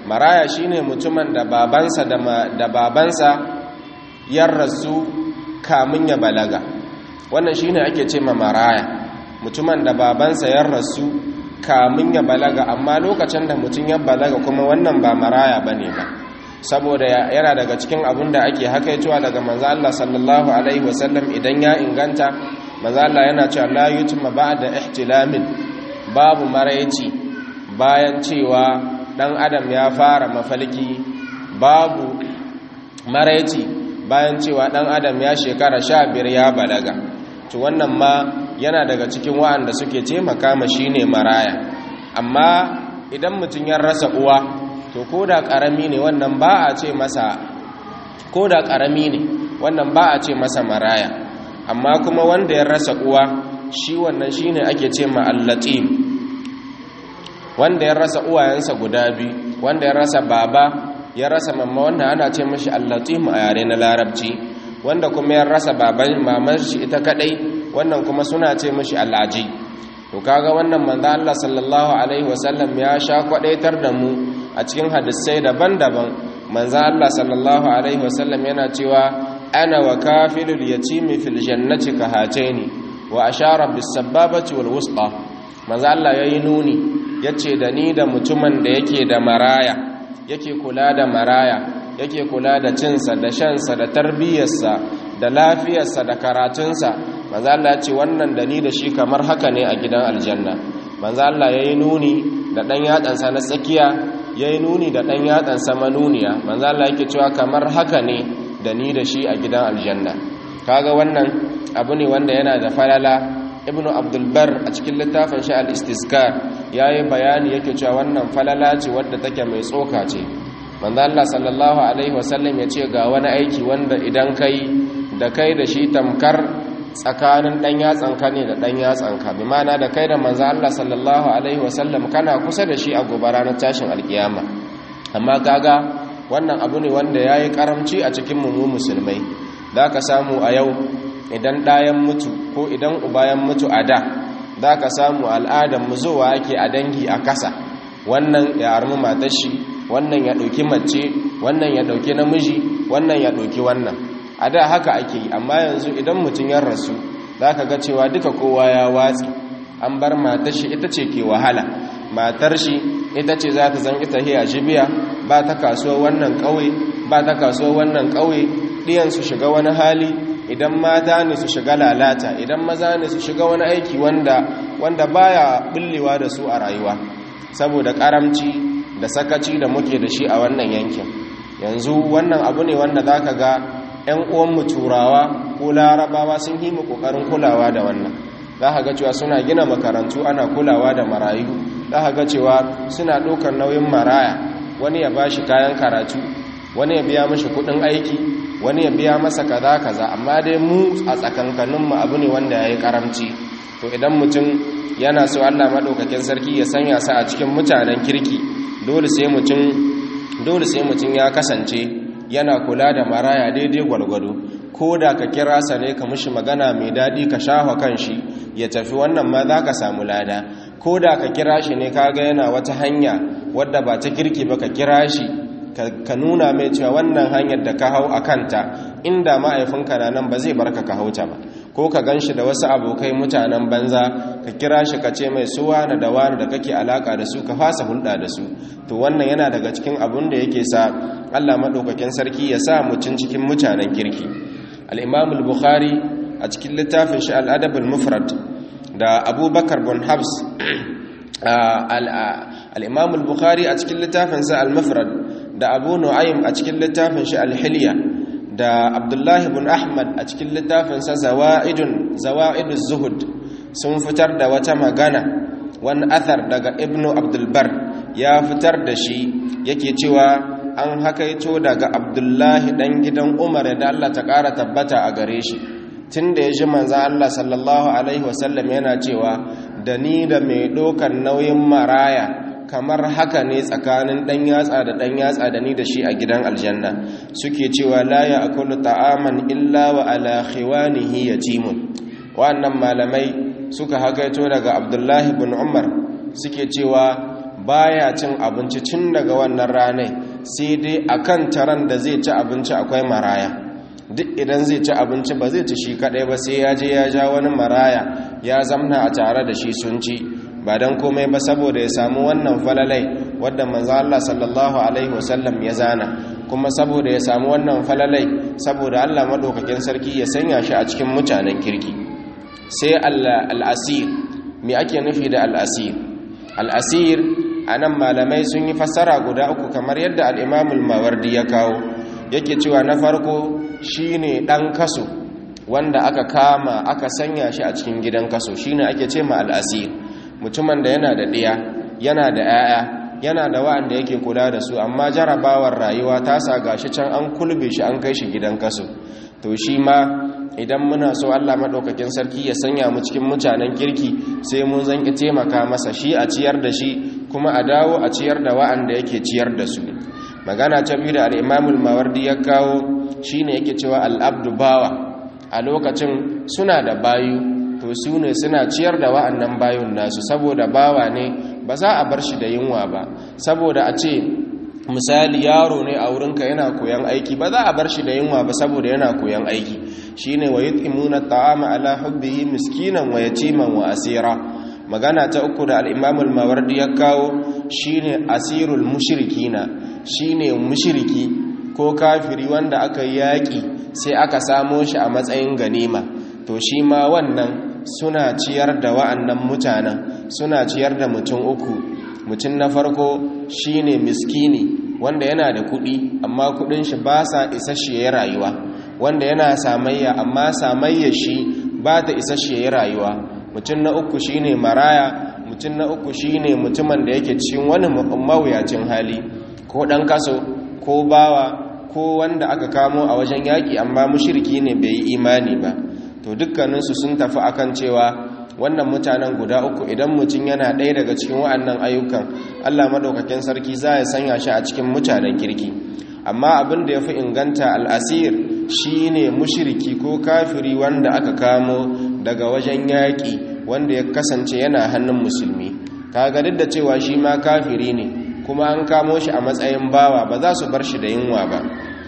maraya shine mutumin da babansa da babansa ya rasu kamun ya balaga wannan shine ake ce ma maraya mutumin da babansa ya rasu kamun ya balaga amma lokacin da mutum ya balaga kuma wannan ba maraya bane ba saboda yana daga cikin abin da ake hakaitowa daga manzo Allah sallallahu alaihi wasallam idan ya inganta manzo Allah yana cewa la yutma ba'da ihtilamin babu maraici bayan cewa dan adam ya fara mafalki babu maraici bayan cewa dan adam ya shekara 15 ya balaga to wannan ma yana daga cikin wa'anda suke taimaka ma shine maraya amma idan mutum ya rasa uwa to ko da ƙarami ne wannan ba a ce masa ko da ƙarami ne wannan ba a ce masa maraya amma kuma wanda ya rasa uwa shi wannan shi ne ake ce ma'allatim wanda ya rasa uwayensa guda biyu wanda ya rasa baba ya rasa mamma wannan ana ce mashi allatim a yare na larabci wanda kuma ya rasa baban mamar shi ita kadai wannan kuma suna ce mashi al'aji to kaga wannan manzo Allah sallallahu alaihi wasallam ya sha kwadaitar da mu a cikin hadisai daban-daban manzo Allah sallallahu alaihi wasallam yana cewa ana wa kafilul yatimi fil jannati ka hataini wa ashara bis sababati wal wusta manzo Allah yayi nuni yace da ni da mutumin da yake da maraya yake kula da maraya yake kula da cinsa da shansa da tarbiyyarsa da lafiyarsa da karatunsa manzo Allah ya ce wannan da ni da shi kamar haka ne a gidan aljanna manzo Allah yayi nuni da dan yatsansa na tsakiya yayi nuni da dan yatsansa manuniya manzo Allah yake cewa kamar haka ne da ni da shi a gidan aljanna kaga wannan abu ne wanda yana da falala ibnu abdul bar a cikin littafin shi al-istizkar yayi bayani yake cewa wannan falala ce wadda take mai tsoka ce manzo Allah sallallahu alaihi wasallam ya ce ga wani aiki wanda idan kai da kai da shi tamkar tsakanin dan yatsanka ne da dan yatsanka bi ma'ana da kai da manzo Allah sallallahu alaihi wasallam kana kusa da shi a gobe ranar tashin alkiyama amma kaga wannan abu ne wanda yayi karamci a cikin mu musulmai zaka samu a yau idan ɗayan mutu ko idan ubayan mutu a da zaka samu al'adar mu zuwa yake a dangi a kasa wannan ya armi matar shi wannan ya ɗauki mace wannan ya ɗauki namiji wannan ya ɗauki wannan a da haka ake yi amma yanzu idan mutum ya rasu za ka ga cewa duka kowa ya watsi an bar matar shi ita ce ke wahala matar shi ita ce za ta zan ita hiya jibiya ba ta kasuwa wannan ƙauye ba ta kasuwa wannan ƙauye ɗiyan su shiga wani hali idan mata ne su shiga lalata idan maza ne su shiga wani aiki wanda wanda baya bullewa da su a rayuwa saboda karamci da sakaci da muke da shi a wannan yankin yanzu wannan abu ne wanda zaka ga 'yan uwanmu turawa ko larabawa sun yi mu kokarin kulawa da wannan za ka ga cewa suna gina makarantu ana kulawa da marayu za ka ga cewa suna ɗaukar nauyin maraya wani ya ba shi kayan karatu wani ya biya mashi kuɗin aiki wani ya biya masa kaza kaza amma dai mu a tsakankaninmu abu ne wanda ya yi karamci to idan mutum yana so allah maɗaukakin sarki ya sanya sa a cikin mutanen kirki dole sai mutum dole sai mutum ya kasance yana kula da maraya daidai gwalgwado ko da ka kira sa ne ka mushi magana mai daɗi ka shafa kan shi ya tafi wannan ma za ka samu lada ko da ka kira shi ne kaga yana wata hanya wadda ba ta kirki ba ka kira shi ka nuna mai cewa wannan hanyar da ka hau a kanta inda ma'aifinka na nan ba zai barka ka hauta ba ko ka gan shi da wasu abokai mutanen banza ka kira shi ka ce mai suwa na da wani da kake alaka da su ka fasa hulɗa da su to wannan yana daga cikin abun da yake sa allah maɗaukakin sarki ya sa mutum cikin mutanen kirki al'imam al-bukhari a cikin littafin shi al'adab al-mufrad da abubakar bin habs al'imam al-bukhari a cikin littafinsa al-mufrad da abu nu'aym a cikin littafin shi al-hilya da abdullahi bin ahmad a cikin littafinsa zawa'idun zawa'idus zuhud sun fitar da wata magana wani athar daga ibnu abdulbar ya fitar da shi yake cewa an hakaito daga abdullahi dan gidan umar da Allah ta ƙara tabbata a gare shi tun da ya ji manza Allah sallallahu alaihi wasallam yana cewa da ni da mai ɗaukar nauyin maraya kamar haka ne tsakanin ɗan yatsa da ɗan yatsa da ni da shi a gidan aljanna suke cewa la ya akulu ta'aman illa wa ala khiwanihi yatimun wannan malamai suka hakaito daga abdullahi bin umar suke cewa baya cin abinci tun daga wannan ranai sai dai akan taran da zai ci abinci akwai maraya duk idan zai ci abinci ba zai ci shi kadai ba sai ya je ya ja wani maraya ya zamna a tare da shi sun ci ba don komai ba saboda ya samu wannan falalai wadda manzo Allah sallallahu alaihi wasallam ya zana kuma saboda ya samu wannan falalai saboda Allah madaukakin sarki ya sanya shi a cikin mutanen kirki sai al-asir me ake nufi da al-asir al-asir anan malamai sun yi fassara guda uku kamar yadda al-Imam al-Mawardi ya kawo yake cewa na farko shine dan kaso wanda aka kama aka sanya shi a cikin gidan kaso shine ake ce ma al-asir mutumin da yana da ɗiya yana da 'ya'ya yana da wa'anda yake kula da su amma jarabawar rayuwa ta sa gashi can an kulbe shi an kai shi gidan kaso to shi ma idan muna so Allah madaukakin sarki ya sanya mu cikin mutanen kirki sai mun zanki taimaka masa shi a ciyar da shi kuma a dawo a ciyar da wa'anda yake ciyar da su magana ta biyu da al-Imam al-Mawardi ya kawo shine yake cewa al-abdu bawa a lokacin suna da bayu to su ne suna ciyar da wa'annan bayun nasu saboda bawa ne ba za a bar shi da yunwa ba saboda a ce misali yaro ne a wurinka yana koyan aiki ba za a bar shi da yunwa ba saboda yana koyan aiki shine wa yut'imuna ta'ama ala hubbihi miskinan wa yatiman wa asira magana ta uku da al-Imam al-Mawardi ya kawo shine asirul mushrikina shine mushriki ko kafiri wanda aka yaki sai aka samo shi a matsayin ganima to shi ma wannan suna ciyar da wa'annan mutanen suna ciyar da mutum uku mutum na farko shine miskini wanda yana da kuɗi amma kuɗin shi ba sa isasshe rayuwa wanda yana samayya amma samayya shi ba ta isasshe rayuwa mutum na uku shine maraya mutum na uku shine mutumin da yake cikin wani mawuyacin hali ko ɗan kaso ko bawa ko wanda aka kamo a wajen yaƙi amma mushirki ne bai yi imani ba to dukkaninsu sun tafi akan cewa wannan mutanen guda uku idan mutum yana ɗaya daga cikin wa'annan ayyukan allah maɗaukakin sarki za ya sanya shi a cikin mutanen kirki amma abin da ya fi inganta al'asir shi ne mushiriki ko kafiri wanda aka kamo daga wajen yaƙi wanda ya kasance yana hannun musulmi kaga duk da cewa shi ma kafiri ne kuma an kamo shi a matsayin bawa ba za su bar shi da yunwa ba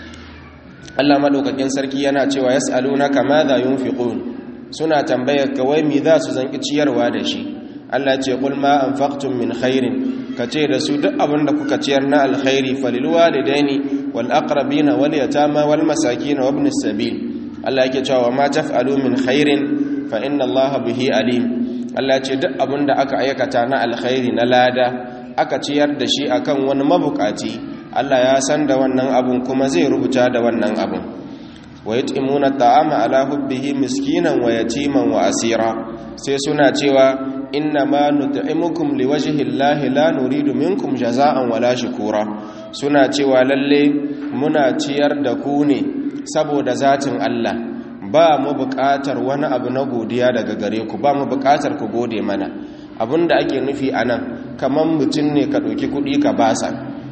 Allah madaukakin sarki yana cewa yas'alunaka madha yunfiqun suna tambayar kawai me za su zanki ciyarwa da shi Allah ce qul ma anfaqtum min khairin kace da su duk abin da kuka ciyar na alkhairi falil walidaini wal aqrabina wal yatama wal masakin wa ibnis sabil Allah yake cewa ma taf'alu min khairin fa inna Allah bihi alim Allah ce duk abin da aka aikata na alkhairi na lada aka ciyar da shi akan wani mabukaci Allah ya san da wannan abun kuma zai rubuta da wannan abun wa yut'imuna ta'ama ala hubbihi miskinan wa yatiman wa asira sai suna cewa inna ma nut'imukum liwajhi llahi la nuridu minkum jaza'an wala shukura suna cewa lalle muna ciyar da ku ne saboda zatin Allah ba mu buƙatar wani abu na godiya daga gare ku ba mu buƙatar ku gode mana abinda ake nufi anan kaman mutum ne ka ɗauki kuɗi ka basa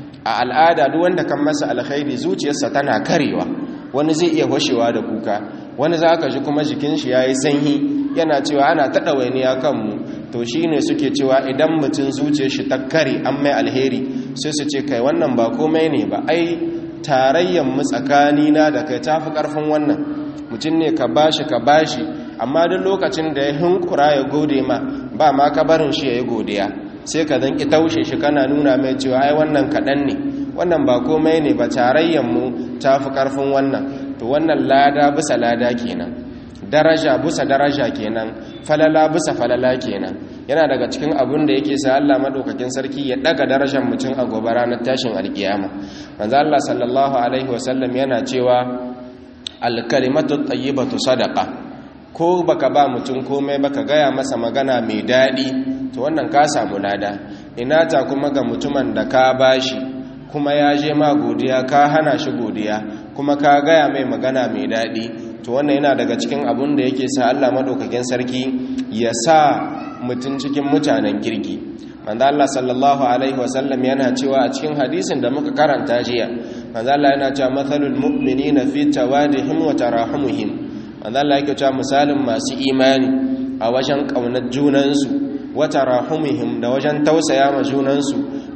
a al'ada duk wanda kan masa alkhairi zuciyarsa tana karewa wani zai iya washewa da kuka wani za ka ji kuma jikin shi ya yi sanyi yana cewa ana taɗa waini ya kanmu to shi ne suke cewa idan mutum zuciyar shi ta kare an mai alheri sai su ce kai wannan ba komai ne ba ai tarayyan mu tsakanina da kai tafi ƙarfin wannan mutum ne ka bashi ka bashi amma duk lokacin da ya hinkura ya gode ma ba ma ka barin shi ya yi godiya sai ka zan ki taushe shi kana nuna mai cewa ai wannan kaɗan ne wannan ba komai ne ba tarayyanmu ta fi ƙarfin wannan to wannan lada bisa lada kenan daraja bisa daraja kenan falala bisa falala kenan yana daga cikin abin da yake sa Allah madaukakin sarki ya daga darajar mutum a gobe ranar tashin alkiyama manzo Allah sallallahu alaihi wasallam yana cewa alkalimatu tayyibatu sadaqa ko baka ba mutum komai baka gaya masa magana mai daɗi to wannan ka samu lada ina ta kuma ga mutumin da ka bashi kuma ya je ma godiya ka hana shi godiya kuma ka gaya mai magana mai daɗi to wannan yana daga cikin abun da yake sa Allah madaukakin sarki ya sa mutum cikin mutanen kirki manzo Allah sallallahu alaihi wasallam yana cewa a cikin hadisin da muka karanta jiya manzo Allah yana cewa mathalul mu'minina fi tawadihim wa tarahumihim manzo Allah yake cewa misalin masu imani a wajen kaunar junansu wa tarahumihim da wajen tausaya ma junansu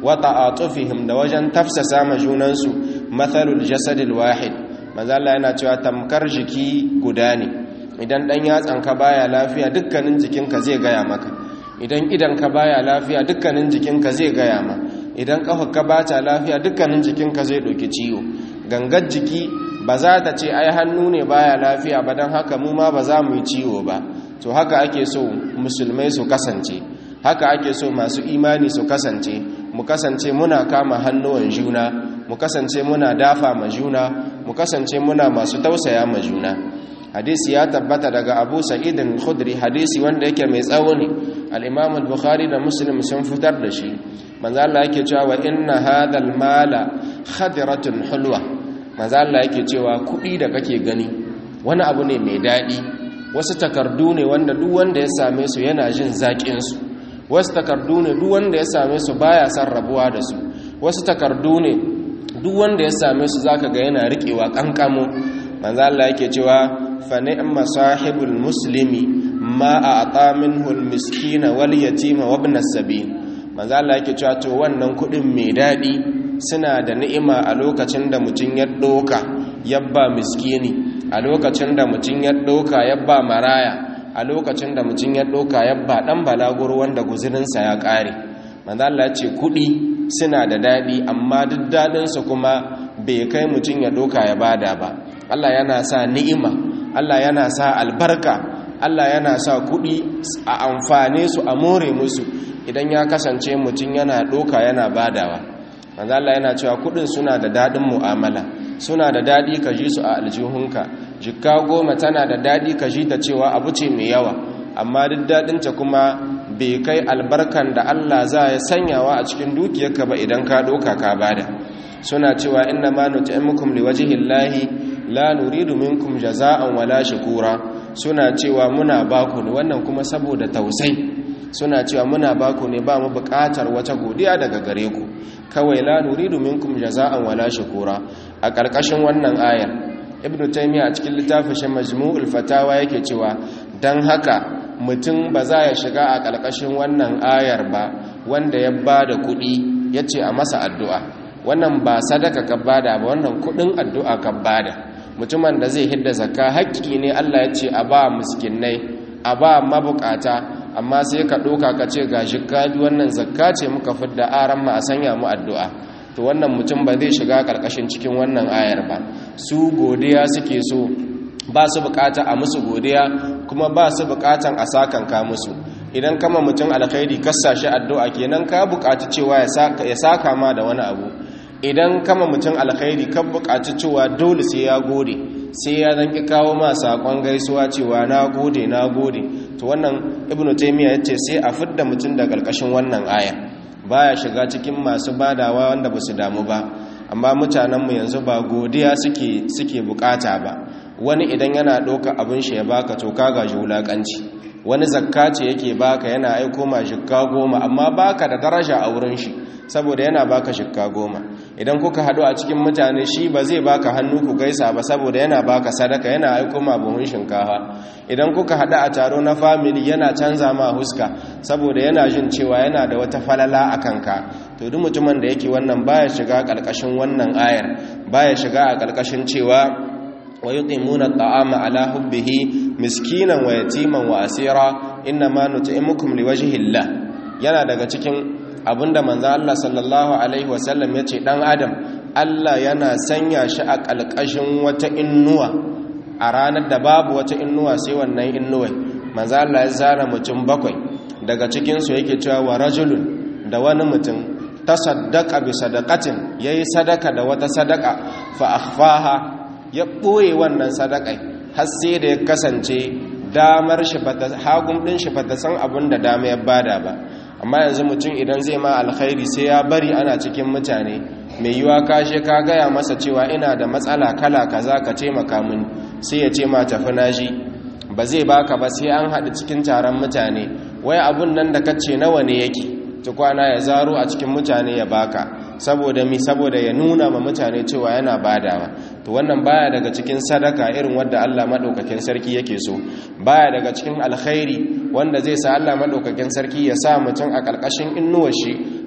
wa ta'atufihim da wajen tafsasa ma junansu mathalul jasadil wahid manzo Allah yana cewa tamkar jiki guda ne idan dan yatsanka baya lafiya dukkanin jikinka zai gaya maka idan idanka baya lafiya dukkanin jikinka zai gaya ma idan kafarka bata lafiya dukkanin jikinka zai ɗauki ciwo gangar jiki ba za ta ce ai hannu ne baya lafiya ba don haka mu ma ba za mu yi ciwo ba to haka ake so musulmai su kasance haka ake so masu imani su kasance mu kasance muna kama hannuwan juna mu kasance muna dafa ma juna mu kasance muna masu tausaya ma juna hadisi ya tabbata daga abu sa'idin khudri hadisi wanda yake mai tsawo ne al-imam al-bukhari da muslim sun fitar da shi manzo Allah yake cewa wa inna hadhal mala khadiratun hulwa manzo Allah yake cewa kudi da kake gani wani abu ne mai dadi wasu takardu ne wanda duk wanda ya same su yana jin zakin su wasu takardu ne duk wanda ya same su baya san rabuwa da su wasu takardu ne duk wanda ya same su zaka ga yana riƙewa kankamo manzo Allah yake cewa fa ni'ma sahibul muslimi ma a'ta minhu al-miskina wal yatima wa ibn as-sabil manzo Allah yake cewa to wannan kudin mai dadi suna da ni'ima a lokacin da mutun ya doka yabba miskini a lokacin da mutun ya doka yabba maraya a lokacin da mutun ya doka yabba dan balaguro wanda guzurinsa ya kare manzo Allah ya ce kudi suna da dadi amma duk dadin su kuma bai kai mutun ya doka ya bada ba Allah yana sa ni'ima Allah yana sa albarka Allah yana sa kuɗi a amfane su a more musu idan ya kasance mutum yana ɗoka yana badawa manzo Allah yana cewa kuɗin suna da daɗin mu'amala suna da daɗi ka ji su a aljihunka jikka goma tana da daɗi ka ji ta cewa abu ce mai yawa amma duk daɗinta kuma bai kai albarkan da Allah za ya sanyawa a cikin dukiyarka ba idan ka ɗoka ka bada suna cewa inna ma nut'imukum liwajhillahi la nuridu minkum jaza'an wala shukura suna cewa muna baku ne wannan kuma saboda tausai suna cewa muna baku ne ba mu buƙatar wata godiya daga gare ku kawai la nuridu minkum jaza'an wala shukura a ƙarƙashin wannan ayar ibnu taymiya a cikin littafin shi majmu'ul fatawa yake cewa dan haka mutum ba za ya shiga a ƙarƙashin wannan ayar ba wanda ya bada kuɗi yace a masa addu'a wannan ba sadaka ka bada ba wannan kuɗin addu'a ka bada mutumin da zai hidda zakka haƙƙi ne Allah ya ce a ba miskinai a ba mabukata amma sai ka ɗoka ka ce ga shikali wannan zakka ce muka fidda aran ma a sanya mu addu'a to wannan mutum ba zai shiga ƙarƙashin cikin wannan ayar ba su godiya suke so ba su bukata a musu godiya kuma ba su bukatan a sakanka musu idan kama mutum alkhairi kassa shi addu'a kenan ka bukaci cewa ya saka ma da wani abu idan kama mutum alkhairi kan bukaci cewa dole sai ya gode sai ya zanki kawo ma sakon gaisuwa cewa na gode na gode to wannan ibnu taymiya yace sai a fidda mutum da karkashin wannan aya baya shiga cikin masu badawa wanda ba su damu ba amma mutanenmu yanzu ba godiya suke suke bukata ba wani idan yana ɗauka abin shi ya baka to ka gaji wulakanci wani zakka ce yake baka yana aiko ma shikka goma amma baka da daraja a wurin shi saboda yana baka shikka goma idan kuka haɗu a cikin mutane shi ba zai baka hannu ku gaisa ba saboda yana baka sadaka yana aiko ma buhun shinkafa idan kuka haɗu a taro na family yana canza ma huska saboda yana jin cewa yana da wata falala a kanka to duk mutumin da yake wannan baya shiga ƙarƙashin wannan ayar baya shiga a ƙarƙashin cewa wa yuqimuna at'ama ala hubbihi miskinan wa yatiman wa asira inma nut'imukum liwajhi Allah yana daga cikin abinda manzo Allah sallallahu alaihi wasallam yace dan adam Allah yana sanya shi a kalkashin wata innuwa a ranar da babu wata innuwa sai wannan innuwa manzo Allah ya zara mutum bakwai daga cikin su yake cewa wa rajulun da wani mutum tasaddaqa bi sadaqatin yayi sadaka da wata sadaka fa akhfaha ya ɓoye wannan sadakai har sai da ya kasance damar shi bata hagun ɗin shi bata san abin da dama ya bada ba amma yanzu mutum idan zai ma alkhairi sai ya bari ana cikin mutane mai yiwa kashe ka gaya masa cewa ina da matsala kala kaza ka taimaka mini sai ya ce ma tafi naji ba zai baka ba sai an haɗu cikin taron mutane wai abun nan da kace nawa ne yake tukwana ya zaro a cikin mutane ya baka saboda mi saboda ya nuna ma mutane cewa yana badawa to wannan baya daga cikin sadaka irin wanda Allah madaukakin sarki yake so baya daga cikin alkhairi wanda zai sa Allah madaukakin sarki ya sa mutum a kalkashin innuwar shi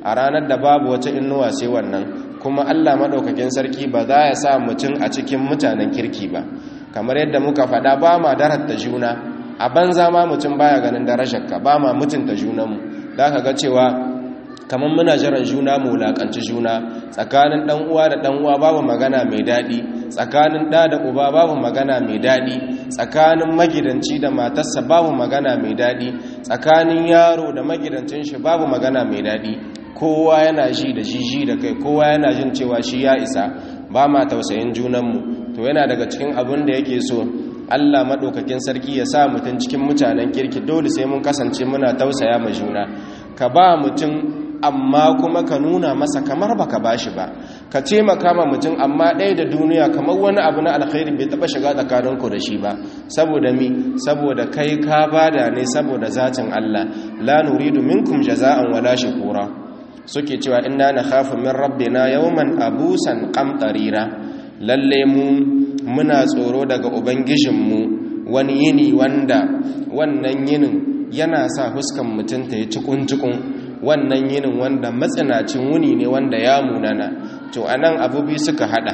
a ranar da babu wata inuwa sai wannan kuma Allah madaukakin sarki ba za ya sa mutum a cikin mutanen kirki ba kamar yadda muka faɗa ba ma darata juna a banza ma mutum baya ganin darajarka ba ma mutunta junanmu za ka ga cewa kamar muna jiran juna mu wulakanci juna tsakanin dan uwa da dan uwa babu magana mai daɗi tsakanin ɗa da uba babu magana mai daɗi tsakanin magidanci da matarsa babu magana mai daɗi tsakanin yaro da magidancin shi babu magana mai daɗi kowa yana ji da jiji da kai kowa yana jin cewa shi ya isa ba ma tausayin junanmu to yana daga cikin abin da yake so Allah maɗaukakin sarki ya sa mutum cikin mutanen kirki dole sai mun kasance muna tausaya ma juna ka ba mutum amma kuma ka nuna masa kamar baka bashi ba ka taimaka ma mutum amma ɗaya da duniya kamar wani abu na alkhairi bai taɓa shiga tsakaninku da shi ba saboda mi saboda kai ka bada ne saboda zatin Allah la nuridu minkum jaza'an wala shukura suke cewa inna nakhafu min rabbina yawman abusan qamtarira lalle mu muna tsoro daga ubangijinmu wani yini wanda wannan yinin yana sa huskan mutum ta yi cikun-cikun wannan yinin wanda matsinacin wuni ne wanda ya munana to anan abubi suka hada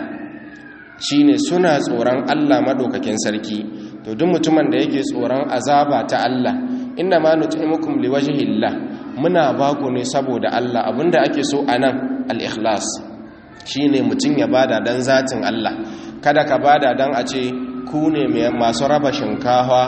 shine suna tsoron Allah madaukakin sarki to duk mutumin da yake tsoron azaba ta Allah inna ma nut'imukum liwajhillah muna baku ne saboda Allah abinda ake so anan al-ikhlas shine mutum ya bada dan zatin Allah kada ka bada dan a ce ku ne masu raba shinkafa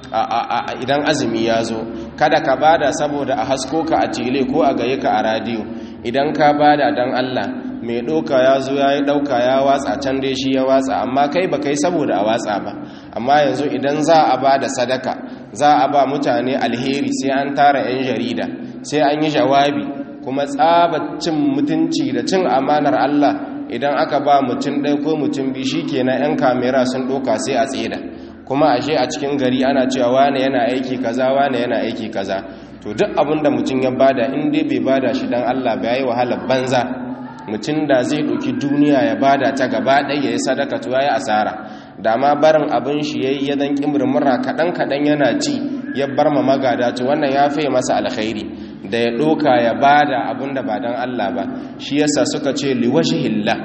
idan azumi ya zo kada ka bada saboda a hasko ka a tile ko a gaye ka a radiyo idan ka bada dan Allah mai ɗauka ya zo ya yi ɗauka ya watsa can dai shi ya watsa amma kai ba kai saboda a watsa ba amma yanzu idan za a ba da sadaka za a ba mutane alheri sai an tara 'yan jarida sai an yi jawabi kuma tsabacin mutunci da cin amanar Allah idan aka ba mutum ɗaya ko mutum biyu shi kenan 'yan kamera sun ɗauka sai a tseda kuma ashe a cikin gari ana cewa wane yana aiki kaza wane yana aiki kaza to duk abin da mutum ya bada in dai bai bada shi dan Allah ba yayi wahalar banza mutum da zai ɗauki duniya ya bada ta gaba ɗaya ya yi sadaka to yayi asara da ma barin abin shi yayi ya dan kimurmura kaɗan kaɗan yana ci ya bar ma magada to wannan ya fi masa alkhairi da ya ɗoka ya bada abin da ba dan Allah ba shi yasa suka ce liwajhillah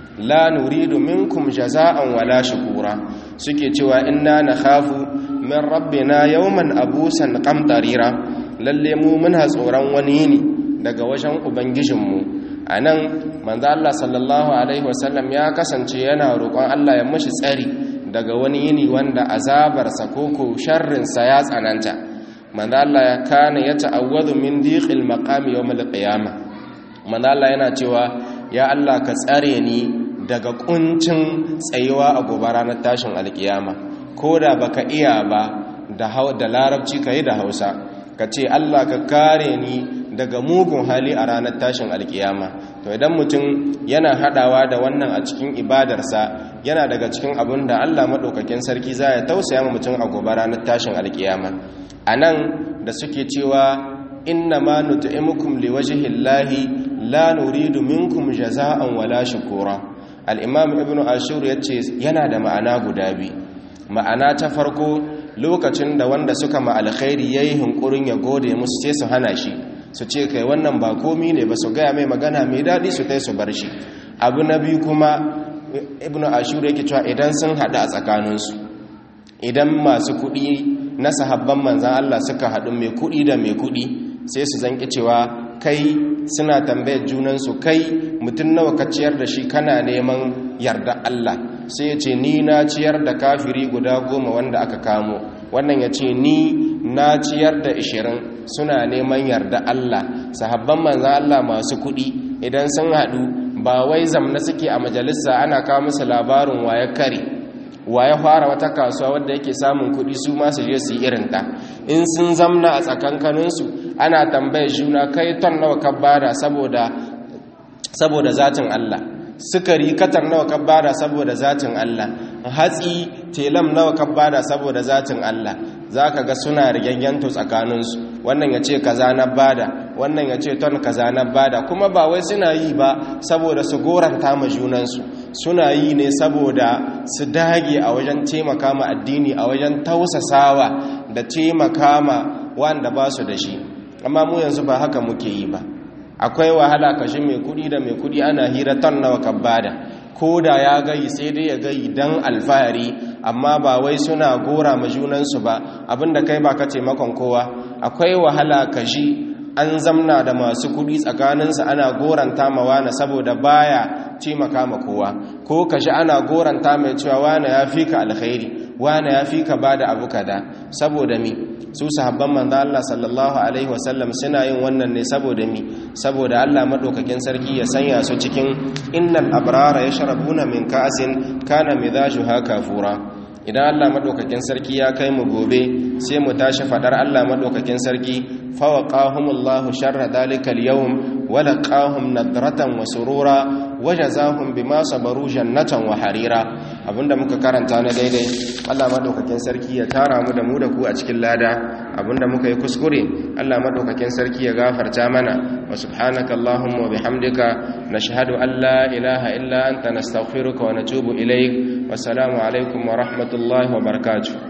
la nuridu minkum jaza'an wala shukura suke cewa inna nakhafu min rabbina yawman abusan qamtarira lalle mu muna tsoron wani ne daga wajen ubangijinmu anan manzo Allah sallallahu alaihi wasallam ya kasance yana roƙon Allah ya mishi tsari daga wani yini wanda azabarsa koko sharrinsa ya tsananta manzo Allah ya kana ya ta'awwadu min diqil maqami yawm al-qiyamah manzo Allah yana cewa ya Allah ka tsare ni daga kuncin tsayuwa a gobe ranar tashin alkiyama ko da baka iya ba da da larabci kai da Hausa ka ce Allah ka kare ni daga mugun hali a ranar tashin alkiyama to idan mutum yana hadawa da wannan a cikin ibadarsa yana daga cikin abin da Allah madaukakin sarki za ya tausaya ma mutum a gobe ranar tashin alkiyama anan da suke cewa inna ma nut'imukum liwajhillahi la nuridu minkum jaza'an wala shukura al-imam ibnu ashur yace yana da ma'ana guda biyu ma'ana ta farko lokacin da wanda suka ma alkhairi yayi hunkurin ya gode musu sai su hana shi su ce kai wannan ba komi ne ba su gaya mai magana mai daɗi su tai su bar shi abu na biyu kuma ibnu ashur yake cewa idan sun haɗu a tsakaninsu idan masu kuɗi na sahabban manzan Allah suka haɗu mai kuɗi da mai kuɗi sai su zanki cewa kai suna tambayar junansu kai mutum nawa ka ciyar da shi kana neman yarda Allah sai ya ce ni na ciyar da kafiri guda goma wanda aka kamo wannan ya ce ni na ciyar da ishirin suna neman yarda Allah sahabban manzan Allah masu kuɗi idan sun haɗu ba wai zamna suke a majalisa ana kawo musu labarin waye kare waye fara wata kasuwa wadda yake samun kuɗi su masu je su yi irinta in sun zamna a tsakankaninsu ana tambayar juna kai ton nawa ka bada saboda saboda zatin Allah sukari katar nawa ka bada saboda zatin Allah hatsi telam nawa ka bada saboda zatin Allah zaka ga suna rigyanto tsakaninsu wannan ya ce kaza na bada wannan ya ce ton kaza na bada kuma ba wai suna yi ba saboda su goranta ma junansu suna yi ne saboda su dage a wajen taimaka ma addini a wajen tausasawa da taimaka ma wanda ba su da shi amma mu yanzu ba haka muke yi ba akwai wahala kashi mai kudi da mai kudi ana hira ton nawa kabbada ko da ya gayi sai dai ya gayi dan alfahari amma ba wai suna gora ma junansu ba abinda kai ba ka taimakon kowa akwai wahala kashi an zamna da masu kudi tsakaninsu ana goranta ma wane saboda baya taimaka ma kowa ko kashi ana goranta mai cewa wane ya fi ka alkhairi wane ya fi ka ba da abu kada saboda mi su sahabban manzo Allah sallallahu alaihi wasallam suna yin wannan ne saboda mi saboda Allah madaukakin sarki ya sanya su cikin innal abrara yashrabuna min ka'sin kana mizajuha kafura idan Allah madaukakin sarki ya kai mu gobe sai mu tashi fadar Allah madaukakin sarki fawaqahumullahu sharra dalikal yawm wa laqahum nadratan wa surura wajazahum bima sabaru jannatan wa harira abinda muka karanta na daidai Allah madaukakin sarki ya tara mu da mu da ku a cikin lada abinda muka yi kuskure Allah madaukakin sarki ya gafarta mana wa subhanaka allahumma wa bihamdika nashhadu an la ilaha illa anta nastaghfiruka wa natubu ilaik wa assalamu alaikum wa rahmatullahi wa barakatuh